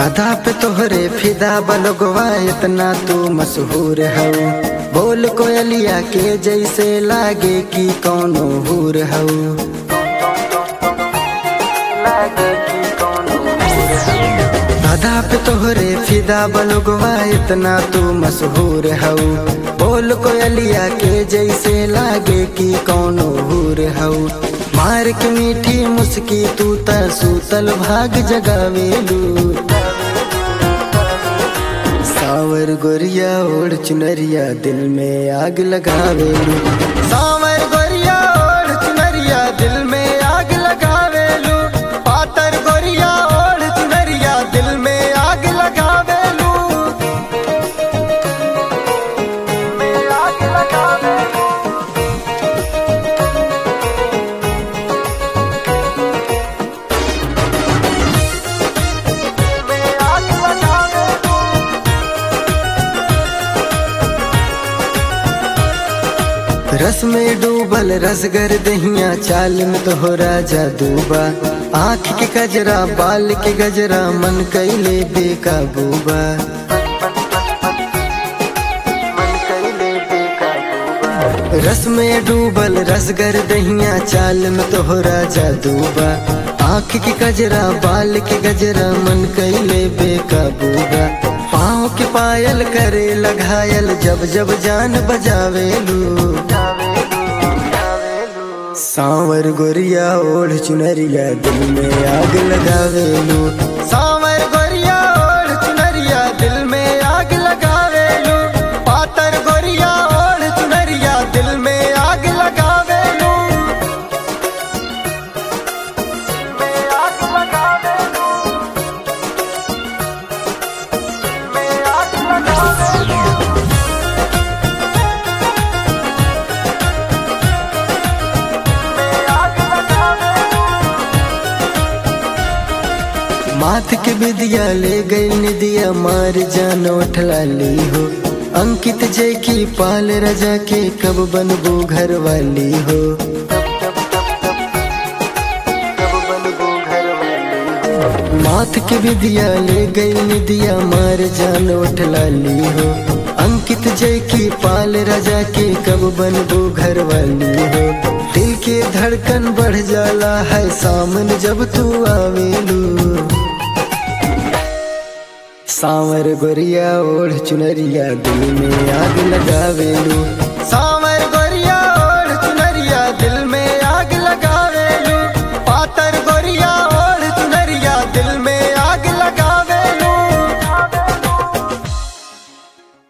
अदा पे तोहरे फिदा बलगवा इतना तू मशहूर हऊ बोल कोयलिया के जैसे लागे कि कौनो हूर हऊ अदा पे तोहरे फिदा बलगवा इतना तू मशहूर हऊ बोल कोयलिया के जैसे लागे कि कौनो हूर हऊ मार के मीठी मुस्की तू त सूतल भाग जगावेलू सावर गोरिया ओढ़ चुनरिया दिल में आग लगावेलू सावर गोरिया ओढ़ चुनरिया दिल में आग लगावेलू पातर गोरिया ओढ़ चुनरिया दिल में आग लगावेलू में आग लगावेलू में आग लगावेलू रस में डूबल रसगर दहिया चाल में तोहरा जादूबा आँख के गजरा बाल के गजरा मन कैले बेकाबूबा रस में डूबल रसगर दहिया चाल में तोहरा जादूबा आँख के गजरा बाल के गजरा मन कैले बेकाबूबा पाँव के पायल करे लगायल जब जब जान बजावेलू सांवर गोरिया ओढ़ चुनरिया दिल में आग लगावेलू सांवर गोरिया ओढ़ चुनरिया दिल में आग लगावेलू पातर गोरिया ओढ़ चुनरिया दिल में आग लगावेलू में आग लगावेलू में आग लगावेलू माथ के विदिया ले गई निदिया मार जान उठला ली हो अंकित जय की पाल रजा के कब बनबो घर वाली हो माथ के विदिया ले गई निदिया मार जान उठला ली हो अंकित जय की पाल रजा के कब बनबो घर वाली हो दिल के धड़कन बढ़ जाला है सामने जब तू आवेलू सांवर गोरिया ओढ़ चुनरिया दिल में आग लगावेलू